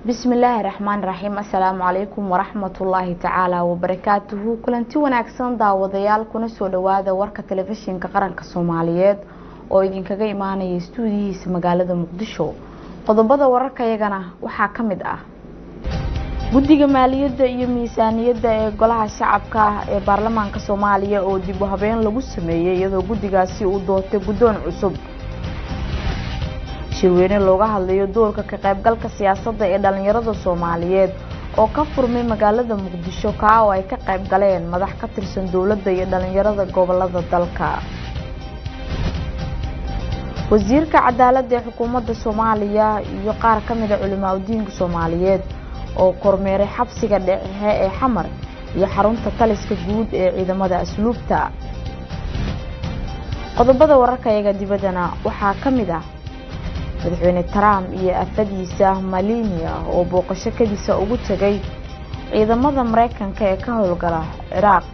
bismillaahi raxmaan raxiim assalaamu calaykum waraxmatullaahi tacaala wabarakaatuhu kulanti wanaagsan daawadayaal kuna soo dhawaada warka telefishinka qaranka soomaaliyeed oo idinkaga imaanaya stuudiyihiisa magaalada muqdisho qodobada wararkayagana waxaa ka mid ah guddiga maaliyadda iyo miisaaniyadda ee golaha shacabka ah ee baarlamaanka soomaaliya oo dib u habeen lagu sameeyey iyadoo guddigaasi uu doortay guddoon cusub shirweyne looga hadlayo doorka ka qaybgalka siyaasadda ee dhalinyarada soomaaliyeed oo ka furmay magaalada muqdisho kaa oo ay ka qayb galeen madax ka tirsan dowladda iyo dhalinyarada gobolada dalka wasiirka cadaaladda ee xukuumadda soomaaliya iyo qaar ka mida culimaa udiinka soomaaliyeed oo kormeeray xabsiga dhexe ee xamar iyo xarunta taliska guud ee ciidamada asluubta qodobada wararkayaga dibaddana waxaa ka mid ah madaxweyne trump iyo afadiisa malinia oo booqasho kadiisa ugu tegay ciidamada mareykanka ee ka howlgala ciraaq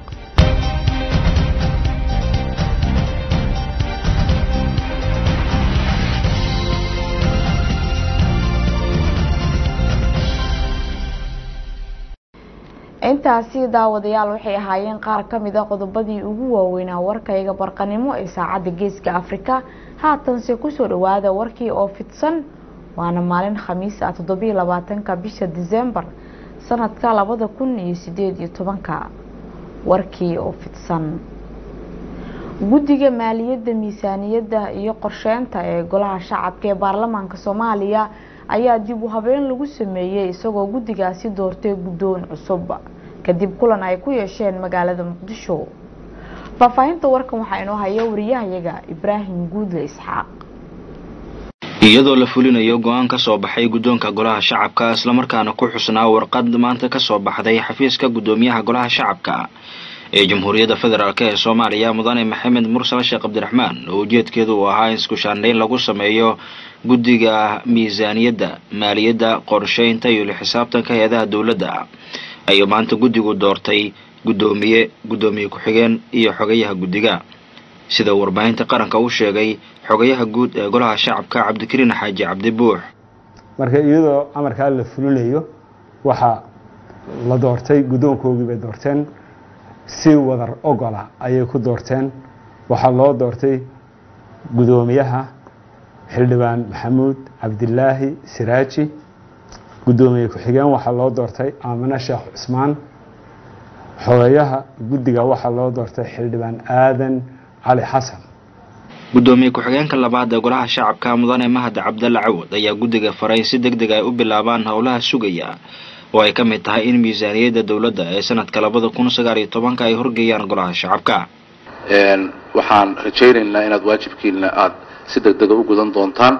intaasi daawadayaal waxay ahaayeen qaar ka mid a qodobadii ugu waaweynaa warkayga barqanimo ee saacadda geeska afrika haatanse kusoo dhawaada warkii oo fidsan waana maalin khamiis ah toddobiyo labaatanka bisha disembar sanadka labada kun iyo sideed iyo tobanka warkii oo fidsan guddiga maaliyadda miisaaniyadda iyo qorsheynta ee golaha shacabka ee baarlamaanka soomaaliya ayaa dib u habeen lagu sameeyey isagoo guddigaasi doortay guddoon cusub kadib kulan ay ku yeesheen magaalada muqdisho faahfaahinta warkan waxaa inoo haya wariyahayaga ibraahim guudle isxaaq iyadoo la fulinayo go-aan ka soo baxay guddoonka golaha shacabka islamarkaana ku xusnaa warqad maanta ka soo baxday xafiiska guddoomiyaha golaha shacabka ee jamhuuriyadda federaalk ee soomaaliya mudane maxamed mursal sheekh cabdiraxmaan oo ujeedkeedu uu ahaa in iskushaandhayn lagu sameeyo guddiga miisaaniyadda maaliyadda qorsheynta iyo la-xisaabtanka hay-adaha dowladda ayuu maanta guddigu doortay guddoomiye guddoomiye ku-xigeen iyo xogayaha guddiga sida warbaahinta qaranka u sheegay xogayaha guud ee golaha shacabka cabdikariin xaaji cabdi buux marka iyadoo amarkaa la fulinayo waxaa la doortay guddoonkoogii bay doorteen si wadar ogola ayay ku doorteen waxaa loo doortay guddoomiyaha xildhibaan maxamuud cabdilaahi siraaji guddoomiye ku-xigeen waxaa loo doortay aamine sheekh cusmaan xogayaha guddiga waxaa loo doortay xildhibaan aadan cali xasan guddoomiye ku-xigeenka labaad ee golaha shacabka mudane mahad cabdalle cawad ayaa guddiga faray si deg deg ay u bilaabaan howlaha sugaya oo ay ka mid tahay in miisaaniyadda dowladda ee sanadka labada kun sagaal iyo tobanka ay horgeeyaan golaha shacabka waxaan rajaynaynaa inaad waajibkiina aada si deg dega u gudan doontaan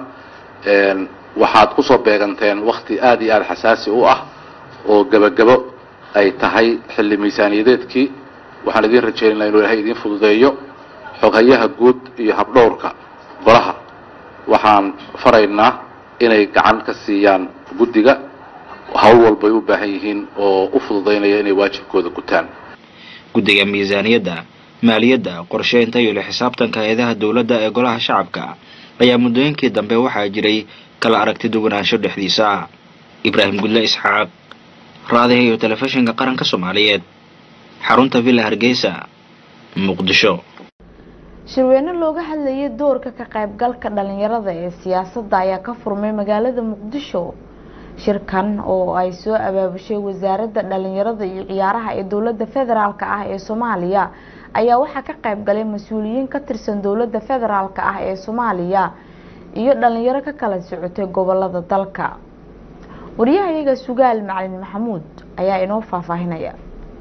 waxaad kusoo beeganteen wakti aada iyo aada xasaasi u ah oo gebagabo ay tahay xilli miisaaniyadeedkii waxaan idiin rajaynaynaa inuu ilaahay idiin fududeeyo xoghayaha guud iyo habdhowrka golaha waxaan faraynaa inay gacan ka siiyaan guddiga hawl walbay u baahan yihiin oo u fududaynaya inay waajibkooda gutaan guddiga miisaaniyadda maaliyadda qorsheynta iyo la-xisaabtanka hay-adaha dowladda ee golaha shacabka ayaa muddooyinkii dambe waxaa jiray kala aragti duwanaansho dhexdiisa ah ibraahim gudle isxaaq raadiha iyo telefishinka qaranka soomaaliyeed xarunta villa hargeysa muqdisho shirweyne looga hadlayay doorka ka qaybgalka dhalinyarada ee siyaasadda ayaa ka furmay magaalada muqdisho shirkan oo ay soo abaabushay wasaaradda dhalinyarada iyo ciyaaraha ee dowladda federaalk ah ee soomaaliya ayaa waxaa ka qayb galay mas-uuliyiin ka tirsan dowladda federaalk ah ee soomaaliya iyo dhalinyaro ka kala socotay gobolada dalka wariyahayaga sugaal macalin maxamuud ayaa inoo faahfaahinaya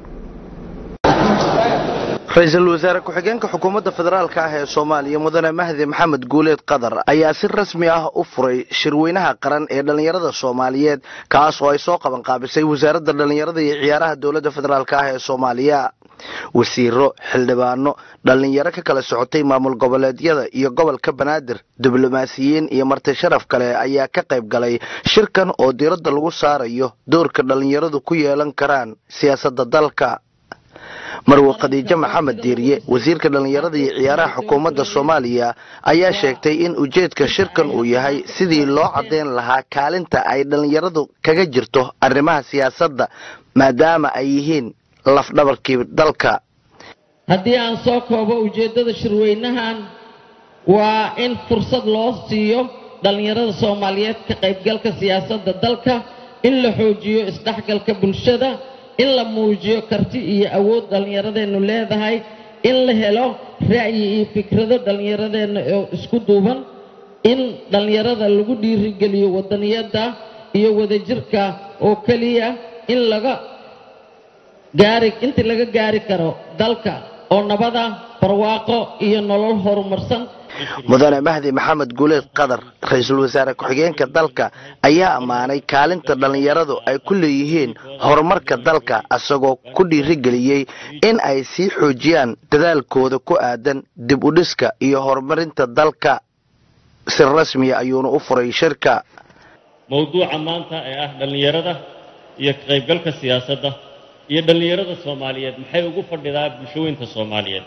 ra-iisul wasaare ku-xigeenka xukuumadda federaalk ah ee soomaaliya mudane mahdi maxamed guuleed qadar ayaa si rasmi ah u furay shirweynaha qaran ee dhallinyarada soomaaliyeed kaas oo ay soo qabanqaabisay wasaaradda dhallinyarada iyo ciyaaraha dowladda federaalk ah ee soomaaliya wasiiro xildhibaano dhallinyaro ka kala socotay maamul goboleedyada iyo gobolka banaadir diblomaasiyiin iyo marti sharaf kale ayaa ka qayb galay shirkan oo diiradda lagu saarayo doorka dhallinyaradu ku yeelan karaan siyaasadda dalka marwe khadiijo maxamed diiriye wasiirka dhallinyarada iyo ciyaaraha xukuumadda soomaaliya ayaa sheegtay in ujeedka shirkan uu yahay sidii loo caddeyn lahaa kaalinta ay dhallinyaradu kaga jirto arrimaha siyaasadda maadaama ay yihiin lafdhabarkii dalka haddii aan soo koobo ujeeddada shirweynahan waa in fursad loo siiyo dhallinyarada soomaaliyeed ka qaybgalka siyaasadda dalka in la xoojiyo isdhexgalka bulshada in la muujiyo karti iyo awood dhallinyaradeennu leedahay in la helo ra'yi iyo fikrado dhallinyaradeenna oo isku duuban in dhallinyarada lagu dhiirigeliyo wadaniyadda iyo wadajirka oo keliya in laga gaari intii laga gaari karo dalka oo nabada barwaaqo iyo nolol horumarsan mudane mahdi maxamed guuleed qadar ra-iisul wasaare ku-xigeenka dalka ayaa ammaanay kaalinta dhallinyaradu ay ku leeyihiin horumarka dalka isagoo ku dhiirigeliyey in ay sii xoojiyaan dadaalkooda ku aadan dib u dhiska iyo horumarinta dalka si rasmiya ayuuna u furay shirka mowduuca maanta ee ah dhallinyarada iyo ka qaybgalka siyaasadda iyo dhallinyarada soomaaliyeed maxay ugu fadhidaa bulshooyinka soomaaliyeed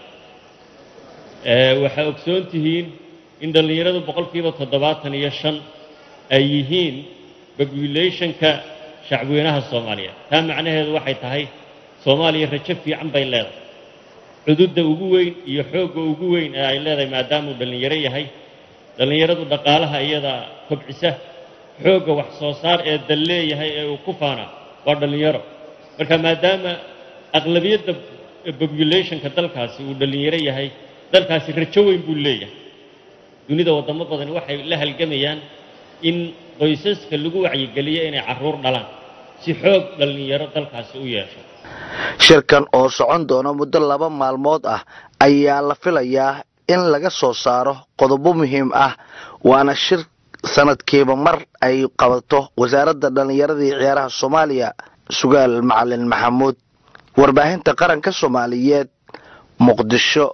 waxaa ogsoon tihiin in dhallinyaradu boqolkiiba toddobaatan iyo shan ay yihiin populationka shacbweynaha soomaaliyeed taa macnaheedu waxay tahay soomaaliya rajo fiican bay leedahay cududda ugu weyn iyo xoogga ugu weyn ee ay leedahay maadaamuu dhallinyaro yahay dhallinyaradu dhaqaalaha iyada kobcisa xoogga wax soo saar ee dal leeyahay ee uu ku faana waa dhallinyaro marka maadaama aqlabiyadda populationka dalkaasi uu dhallinyaro yahay dalkaasi rajo weyn buu leeyahay dunida waddamo badani waxay la halgamayaan in qoysaska lagu wacyigeliyo inay carruur dhalaan si xoog dhallinyaro dalkaasi u yeesho shirkan oo socon doona muddo laba maalmood ah ayaa la filayaa in laga soo saaro qodobo muhiim ah waana shir sanadkiiba mar ay qabato wasaaradda dhallinyarada iyo ciyaaraha soomaaliya sugaal macalin maxamuud warbaahinta qaranka soomaaliyeed muqdisho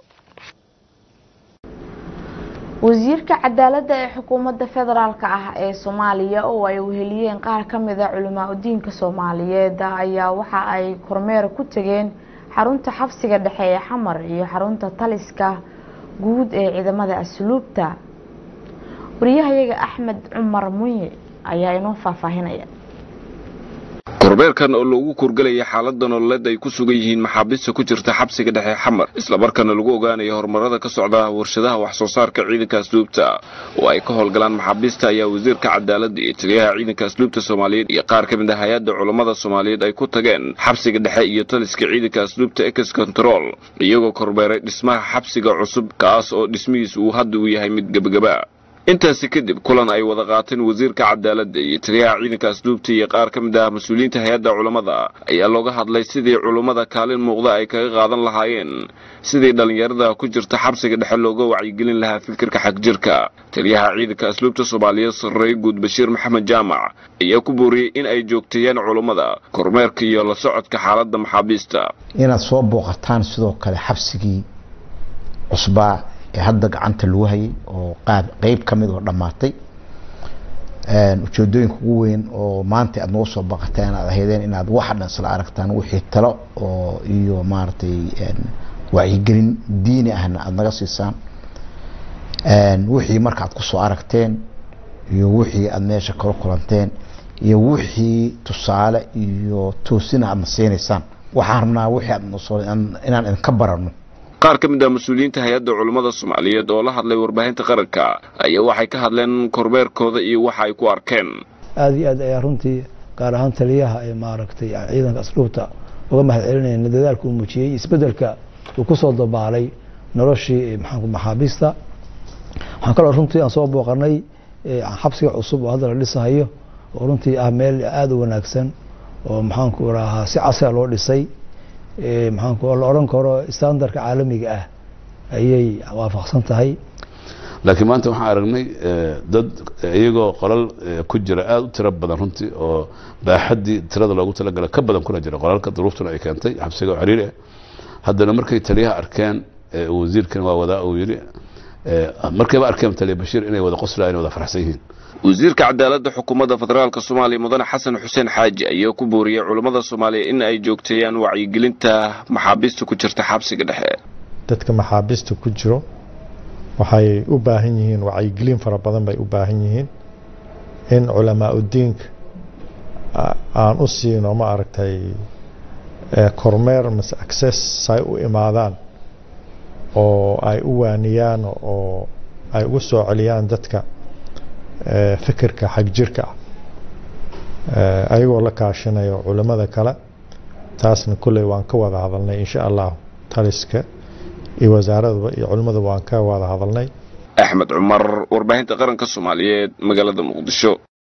wasiirka cadaaladda ee xukuumadda federaalk ah ee soomaaliya oo ay weheliyeen qaar ka mid a culimaa udiinka soomaaliyeed ayaa waxa ay kormeer ku tegeen xarunta xabsiga dhexe ee xamar iyo xarunta taliska guud ee ciidamada asluubta wariyahayaga axmed cumar munye ayaa inoo faahfaahinaya kormeerkan oo loogu kurgelaya xaalada nololeed ay ku sugan yihiin maxaabiista ku jirta xabsiga dhexe xamar islamarkaana lagu ogaanayo horumarada ka socda warshadaha wax soo saarka ciidanka asluubta oo ay ka howlgalaan maxaabiista ayaa wasiirka cadaaladda iyo taliyaha ciidanka asluubta soomaaliyeed iyo qaar ka mid ah hay-adda culammada soomaaliyeed ay ku tageen xabsiga dhexe iyo taliska ciidanka asluubta ex control iyagoo kormeeray dhismaha xabsiga cusub kaas oo dhismihiis uu hadda uu yahay mid gebagaba intaasi kadib kulan ay wada qaateen wasiirka cadaaladda iyo taliyaha ciidanka asluubta iyo qaar ka mid ah mas-uuliyiinta hay-adda culammada ayaa looga hadlay sidii culummada kaalin muuqda ay kaga qaadan lahaayeen sidii dhallinyarada ku jirta xabsiga dhexe looga wacyigelin lahaa fikirka xagjirka taliyaha ciidanka asluubta soomaaliyeed sarreeye guud bashiir maxamed jaamac ayaa ku booriyey in ay joogteeyaan culummada kormeerka iyo la socodka xaaladda maxaabiista inaad soo booqataan sidoo kale xabsigii cusbaa ee hadda gacanta lagu hayay oo qaab qeyb ka mid oo dhammaatay ujeedooyinka ugu weyn oo maanta aad nooga soo baqateen aad ahaydeen inaad waxa dhan isla aragtaan wixii talo oo iyo maaragtay wacyigelin diini ahna aada naga siisaan wixii marka aad kusoo aragteen iyo wixii aada meesha kala kulanteen iyo wixii tusaale iyo toosina aadna siinaysaan waxaan rabnaa wixii aad nosoo inaan idinka barano qaar ka mid ah mas-uuliyiinta hay-adda culummada soomaaliyeed oo la hadlay warbaahinta qaranka ayaa waxay ka hadleen kormeerkooda iyo waxa ay ku arkeen aada iyo aad ayaa runtii gaar ahaan taliyaha ee maaragtay ciidanka asluubta uga mahad celinayna dadaalka uu muujiyey isbedelka uu kusoo dabaalay noloshii maxaanku maxaabiista waxaan kaloo runtii aan soo booqanay xabsiga cusub oo hadda la dhisahayo oo runtii ah meel aada u wanaagsan oo maxaanku rahaa si casriga loo dhisay maxaanku la odhan karo standardka caalamiga ah ayay waafaqsan tahay laakiin maanta waxaan aragnay dad iyagoo qolal ku jira aada u tiro badan runtii oo baaxaddii tirada loogu talagala ka badan kuna jira qolalka duruuftuna ay keentay xabsiga oo xiriir ah haddana markay taliyaha arkeen wasiirkan waa wadaa uu yidhi markayba arkeen taliya bashiir inay wada qoslayaan wada faraxsan yihiin wasiirka cadaaladda xukuumadda federaalka soomaaliya mudane xasan xuseen xaaji ayaa ku booriyey culammada soomaaliya in ay joogteeyaan wacyigelinta maxaabiista ku jirta xabsiga dhexe dadka maxaabiista ku jiro waxay u baahan yihiin wacyigelin fara badan bay u baahan yihiin in culamaa udiinka aan u siino ma aragtay kormeer mase access say u imaadaan oo ay u waaniyaan oo ay ugu soo celiyaan dadka fikirka xagjirka ah ayagoo la kaashinayo culimmada kale taasna kolley waan ka wada hadalnay insha allah taliska iyo wasaaradaba iyo culimmadaba waan ka wada hadalnay axmed cumar warbaahinta qaranka soomaaliyeed magaalada muqdisho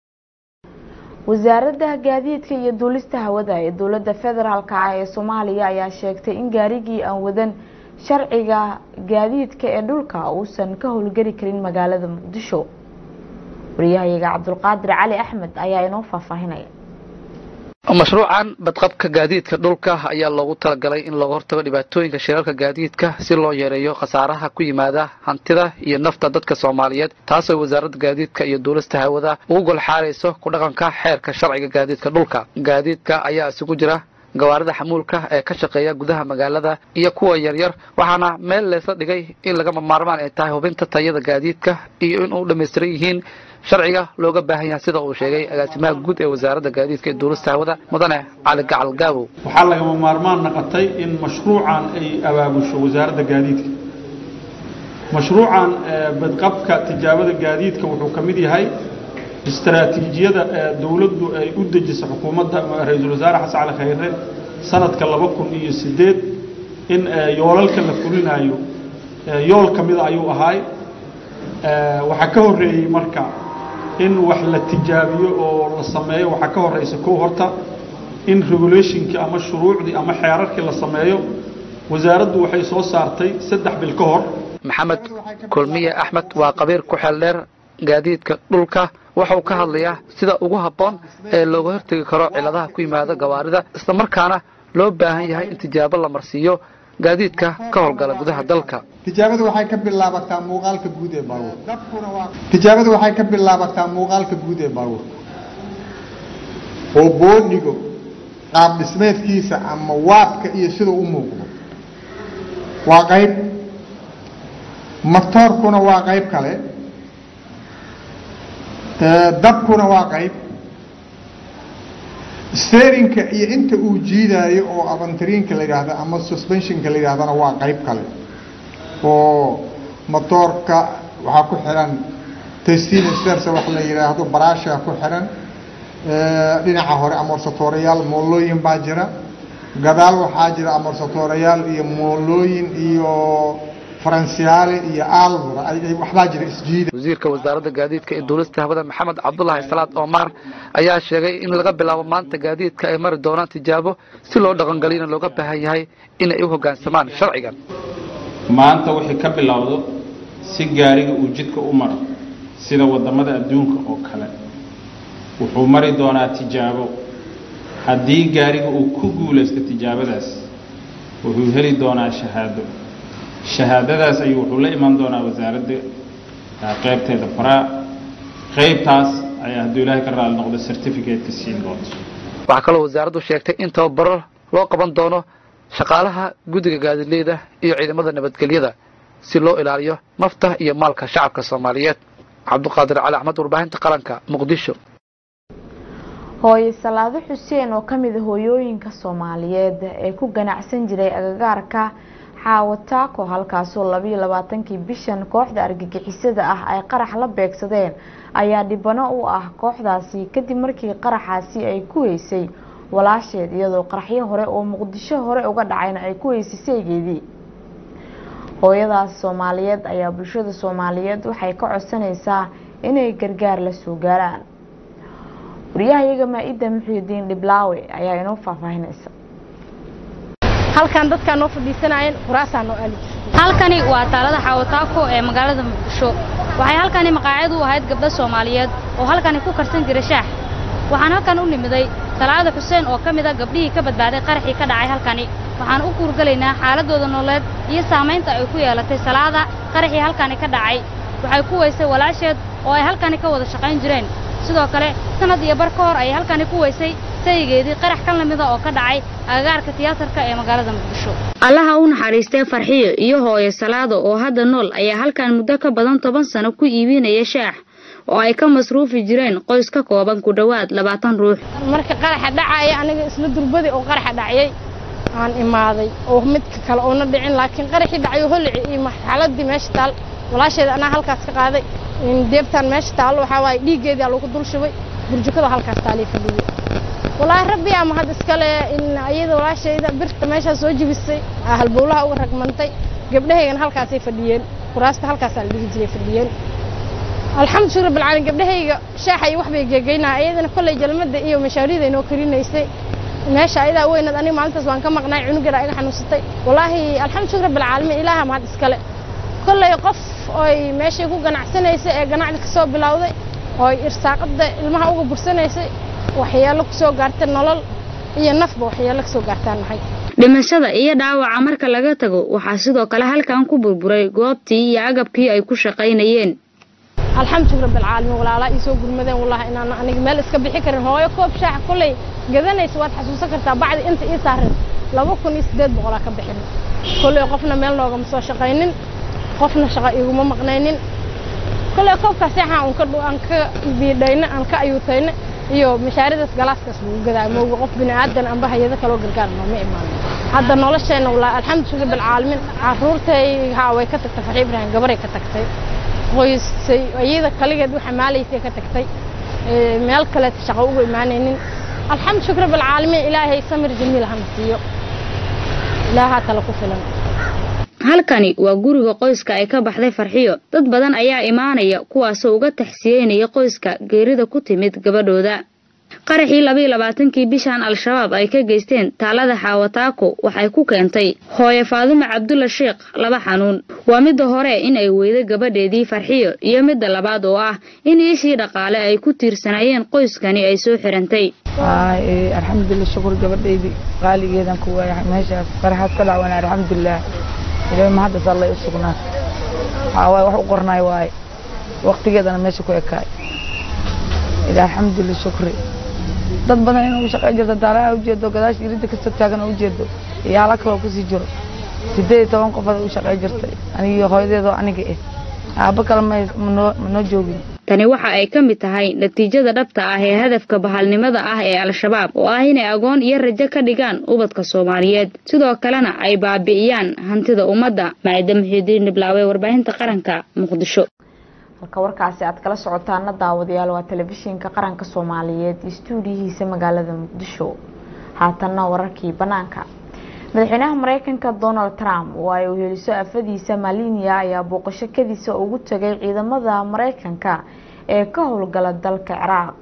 wasaaradda gaadiidka iyo duulista hawada ee dowladda federaalka ah ee soomaaliya ayaa sheegtay in gaarigii aan wadan sharciga gaadiidka ee dhulka uusan ka howlgeli karin magaalada muqdisho wariyahayaga cabdulqaadir cali axmed ayaa inoo faahfaahinaya mashruucan badqabka gaadiidka dhulka ayaa loogu talagalay in looga hortago dhibaatooyinka shirarka gaadiidka si loo yareeyo khasaaraha ku yimaada hantida iyo nafta dadka soomaaliyeed taasoo wasaaradda gaadiidka iyo duulista hawada ugu golxaarayso ku dhaqanka xeerka sharciga gaadiidka dhulka gaadiidka ayaa isugu jira gawaarida xamuulka ee ka shaqeeya gudaha magaalada iyo kuwa yaryar waxaana meel leesla dhigay in lagama maarmaan ay tahay hubinta tayada gaadiidka iyo in u dhammaystiran yihiin sharciga looga baahan yahay sida uu sheegay agaasimaha guud ee wasaaradda gaadiidka ee duulista hawada mudane cali gacal gaabow waxaa lagama maarmaan naqotay in mashruucan ay abaabusho wasaaradda gaadiidka mashruucan badqabka tijaabada gaadiidka wuxuu ka mid yahay istaraatiijiyada ee dowladdu ay u dejisay xukuumadda ra-iisul wasaare xasan cali khayre sanadka laba kun iyo sideed in yoolalka la fulinayo yool ka mida ayuu ahaay waxaa ka horreeyey marka in wax la tijaabiyo oo la sameeyo waxaa ka horreysa kow horta in regulationkii ama shuruucdii ama xeerarkii la sameeyo wasaaraddu waxay soo saartay saddex bil ka hor maxamed kulmiye axmed waa qabiir ku xeel dheer gaadiidka dhulka waxa uu ka hadlayaa sida ugu habboon ee looga hortegi karo ciladaha ku yimaada gawaarida islamarkaana loo baahan yahay in tijaabo la marsiiyo gaadiidka ka howlgala gudaha dalka tijaabadu waxay ka bilaabataa muuqaalka guud ee baabuur tijaabadu waxay ka bilaabataa muuqaalka guud ee baabuurka oo boodhigo qaab dhismeedkiisa ama waabka iyo siduu u muuqdo waa qayb matoorkuna waa qayb kale dabkuna waa qayb sterinka iyo inta uu jiidaayo oo avantariinka la yidhaahda ama suspensionka la yidhahdana waa qayb kale oo motoorka waxaa ku xiran testinstersa wax la yidhaahdo baraasha ku xiran dhinaca hore amorsatooriyaal moolooyin baa jira gadaal waxaa jira amorsatooriyaal iyo moolooyin iyo faransiyaale iyo aalvara waxbaa jira isjiida wasiirka wasaaradda gaadiidka ee duulista hawada maxamed cabdulaahi salaad omar ayaa sheegay in laga bilaabo maanta gaadiidka ay mari doonaan tijaabo si loo dhaqangeliyana looga baahan yahay inay u hoggaansamaan sharcigan maanta wixii ka bilowdo si gaariga uu jidka u maro sida waddamada adduunka oo kale wuxuu mari doonaa tijaabo haddii gaariga uu ku guulaysto tijaabadaas wuxuu heli doonaa shahaado shahaadadaas ayuu wuxuu la iman doonaa wasaaradda qaybteeda faraa qaybtaas ayaa hadduu ilaahay ka raali noqdo certificate-ka siin doonto waxaa kaloo wasaaraddu sheegtay in tababaro loo qaban doono shaqaalaha guddiga gaadiidleyda iyo ciidamada nabadgelyada si loo ilaaliyo nafta iyo maalka shacabka soomaaliyeed cabduqaadir cali axmed warbaahinta qaranka muqdisho hooye salaado xuseen oo ka mid a hooyooyinka soomaaliyeed ee ku ganacsan jiray agagaarka xaawataako halkaasoo labayo labaatankii bishan kooxda argagixisada ah ay qarax la beegsadeen ayaa dhibano u ah kooxdaasi kadib markii qaraxaasi ay ku heysay walaasheed iyadoo qaraxyo hore oo muqdisho hore uga dhacayna ay ku heysay saygeedii hooyadaas soomaaliyeed ayaa bulshada soomaaliyeed waxay ka codsanaysaa inay gargaar la soo gaaraan wariyahayaga maa-ida muxuudiin dhiblaawe ayaa inoo faahfaahinaysa halkan dadkaa noo fadhiisanayeen kuraasaa noo aali halkani waa taalada xaawataako ee magaalada muqdisho waxay halkani maqaacid u ahayd gabdho soomaaliyeed oo halkani ku karsan jira shaax waxaan halkan u nimiday salaada xuseen oo ka mid a gabdhihii ka badbaaday qaraxii ka dhacay halkani waxaan u kuurgelaynaa xaaladooda nololeed iyo saamaynta ay ku yeelatay salaada qaraxii halkani ka dhacay waxay ku weysay walaasheed oo ay halkani ka wada shaqayn jireen sidoo kale sanad iyo bar ka hor ayay halkani ku weysay sayigeedii qarax ka lamida oo ka dhacay agagaarka tiyaatarka ee magaalada muqdisho allaha u naxariistee farxiyo iyo hooyo salaado oo hadda nool ayaa halkan muddo ka badan toban sano ku iibinaya shaax oo ay ka masruufi jireen qoys ka kooban ku dhowaad labaatan ruux marka qaraxa dhacaya aniga isla durbadii oo qaraxa dhacayay aan imaaday oo midka kale oona dhicin laakiin qaraxii dhacayo holici iyo marxaladii meesha taal walaasheeda anaa halkaas ka qaaday deebtaan meesha taal waxaa waaye dhiiggeedii lagu dul shubay burjukada halkaas taalay fadhiyey walaahi rabbi ama had iskale in iyada walaashayda birta meeshaa soo jibisay halbowlaha uga ragmantay gabdhahaygana halkaasay fadhiyeen kuraasta halkaasaa la dhigi jiray fadhiyeen alxamdu shukr bilcaalamiin gabdhahayga shaaxa iyo wax bay geegeynaa iyadana kolley jalmada iyo mashaariida inoo karinaysay meesha ayadaa weynad aniga maalintaas waan ka maqnay cunugeeda iga xanuunsatay walaahi alxamdu shukr bilcaalamiin ilaaha mahad iskale kolley qof oy meeshay ku ganacsanaysay ee ganacdi ka soo bilowday ooy irsaaqada ilmaha uga bursanaysay waxyeelo ku soo gaartay nolol iyo nafba waxyeelo ka soo gaartaan nahay dhimashada iyo dhaawaca marka laga tago waxaa sidoo kale halkan ku burburay goobtii iyo agabkii ay ku shaqaynayeen alxamdu rabbilcaalamiin walaalaa ii soo gurmadeen wallahi inaan aniga meel iska bixi karin hooyo koob shaaxa kolley gadanaysa waad xasuusan kartaa bacdi inta ii saaran laba kun iyo siddeed boqolaa ka bixin kolley qofna meel noogama soo shaqaynin qofna shaqo iguma maqnaynin kolley koobkaas seexaa aan ka aan ka biidhayna aan ka ayuutayna iyo mashaaridaas galaaskaas lagu gadaa mooga qof bini aadan amba hayado kaloo gargaar nooma imaanin hadda nolosheenna wallaahi alxamdu rabbilcaalamiin caruurtay haa way ka tagtay faxi ibraahim gabaray ka tagtay qoysay iyada kaligeed u xamaalaysay ka tagtay meel kaleeta shaqo uga imaanaynin alxamdu shukr bilcaalamiin ilaahay samir jamiil hana siiyo ilaahaa tala ku filan halkani waa guriga qoyska ay ka baxday farxiyo dad badan ayaa imaanaya kuwaasoo uga taxsiyeynaya qoyska geerida ku timid gabadhooda qaraxii labayo labaatankii bishan al-shabaab ay ka geysteen taalada xaawataako waxay ku keentay hooye faadumo cabdulla sheekh laba xanuun waa midda hore in ay weydo gabadheedii farxiyo iyo midda labaad oo ah in iishii dhaqaale ay ku tiirsanayeen qoyskani ay soo xirantay alxamdulilah shukur gabadhaydii qaaligeedan ku waaya meeshaas qaraxaad ka dhacwana alxamdulilah ilaahay mahaddas allay u sugnaa waxaa waaye wax u qornaay waaye waqtigeedana meesha ku ekaay ilaa alxamdulilah shukri dad badan inuu shaqay jirto daalaha ujeedo gadaasha iridda kastoo taagan ujeedo iyo hala kaloo kusii jiro sideed iyo toban qof u shaqay jirtay anigii hooyadeedoo aniga ah aabba kale manoo joogin tani waxa ay ka mid tahay natiijada dhabta ah ee hadafka bahalnimada ah ee al-shabaab oo ah inay agoon iyo rajo ka dhigaan ubadka soomaaliyeed sidoo kalena ay baabi'iyaan hantida ummadda maciida muxiidiin niblaawe warbaahinta qaranka muqdisho halka warkaasi aad kala socotaana daawadayaal waa telefishinka qaranka soomaaliyeed istuudiyihiisa magaalada muqdisho haatanna wararkii banaanka madaxweynaha mareykanka donald trump oo ay uheliso afadiisa malinia ayaa booqasho kadiisa ugu tagay ciidamada mareykanka ee ka howlgala dalka ciraaq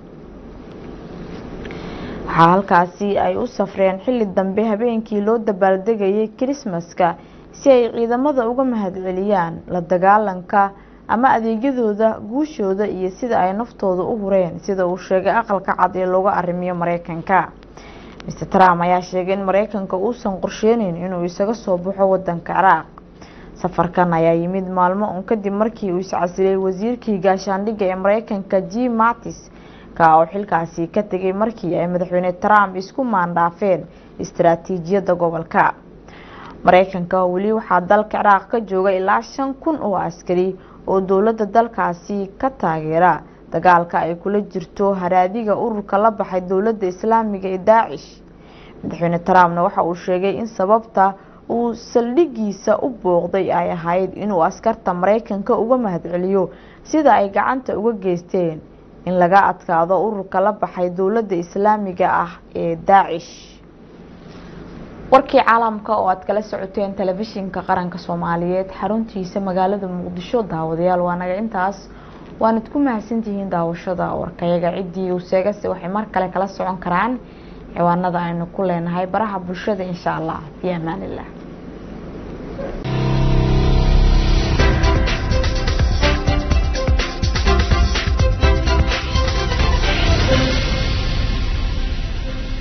waxaa halkaasi ay u safreen xilli dambe habeenkii loo dabaaldegayay kirismaska si ay ciidamada uga mahadceliyaan la dagaalanka ama adeegyadooda guushooda iyo sida ay naftooda u hureen sida uu sheegay aqalka cad ee looga arrimiyo mareykanka mr trump ayaa sheegay in mareykanka uusan qorsheyneyn inuu isaga soo baxo wadanka ciraaq safarkan ayaa yimid maalmo un kadib markii uu iscasilay wasiirkii gaashaandhigga ee mareykanka jim mattis ka oo xilkaasi ka tegay markii ay madaxweyne trump isku maandhaafeen istaraatiijiyadda gobolka mareykanka weli waxaa dalka ciraaq ka jooga ilaa shan kun oo askari oo dowladda dalkaasi ka taageera dagaalka ay kula jirto haraadiga ururka la baxay dowladda islaamiga ee daacish madaxweyne trumpna waxa uu sheegay in sababta uu saldhigiisa u booqday ay ahayd inuu askarta mareykanka uga mahadceliyo sida ay gacanta uga geysteen in laga adkaado ururka la baxay dowladda islaamiga ah ee daacish warkii caalamka oo aad kala socoteen telefishinka qaranka soomaaliyeed xaruntiisa magaalada muqdisho daawadayaal waa naga intaas waanad ku mahadsantihiin daawashada warkayaga ciddii uu seegase waxay mar kale kala socon karaan ciwaanada aynu ku leenahay baraha bulshada insha allah fi amaan illah